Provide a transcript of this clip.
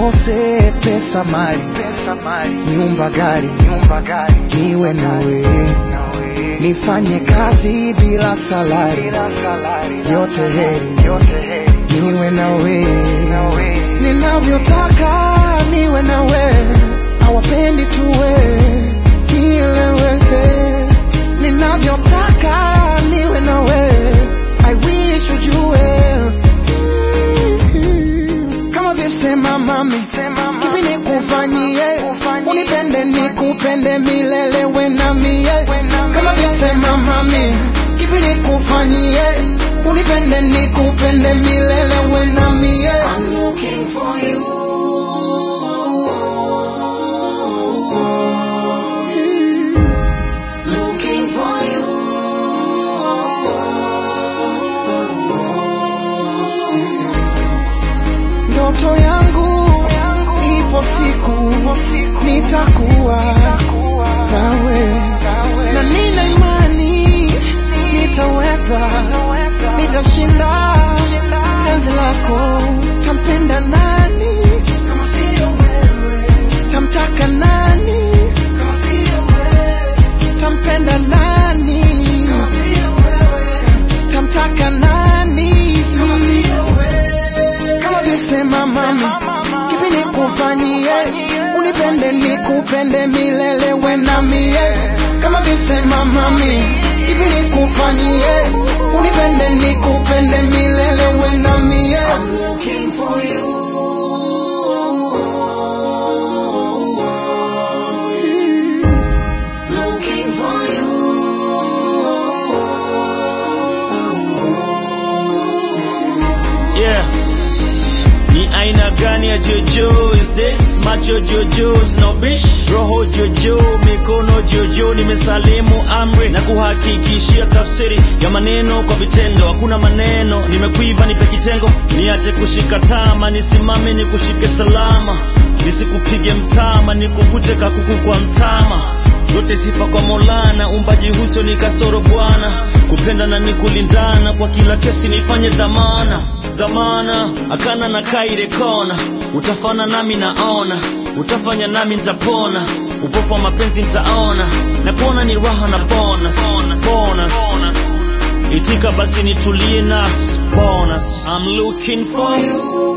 nikose pesa mali, pesa mali nyumba gari, nyumba gari niwe nawe, nawe nifanye kazi bila salari, bila salari yote heri, yote heri niwe nawe, nawe ninavyotaka niwe nawe, hawapendi tuwe nielewe, ninavyotaka niwe nawe, I wish ujue kama vyosema mami, sema mama kipi nikufanyie, Kufanyie. unipende nikupende milele we na mie, We na kama mie. vyosema mami, kipi nikufanyie, unipende nikupende milele we na mie. I'm looking for you. Looking for you. Ndoto yangu ipo siku nitakuwa nawe, na nina imani nitaweza, nitashinda penzi lako. Tampenda nani kama sio wewe? Tamtaka nani kama sio wewe? Tampenda nani kama sio wewe? Tamtaka nani kama sio wewe? Kama vyosema mami, kipi nikufanyie, unipende nikupende milele we na mie. Kama vyosema mami, kipi nikufanyie, unipende nikupende milele we na mie. I'm looking for you. Looking for you. Yeah. Ni aina gani ya jojo is this? Macho jojo snobish, roho jojo, mikono jojo. Nimesalimu amri na kuhakikishia tafsiri ya maneno kwa vitendo. Hakuna maneno, nimekuiva nipe kitengo, niache kushika tama, nisimame nikushike salama, nisikupige mtama, nikuvute kakuku kwa mtama yote sifa kwa Maulana, umbaji huso ni kasoro Bwana, kupenda na ni kulindana, kwa kila kesi nifanye dhamana dhamana, akana na kaire kona, utafana nami naona, utafanya nami nitapona, upofu wa mapenzi nitaona, na kuona ni raha na bonus, bonus. Itika basi nitulie nas bonus. I'm looking for you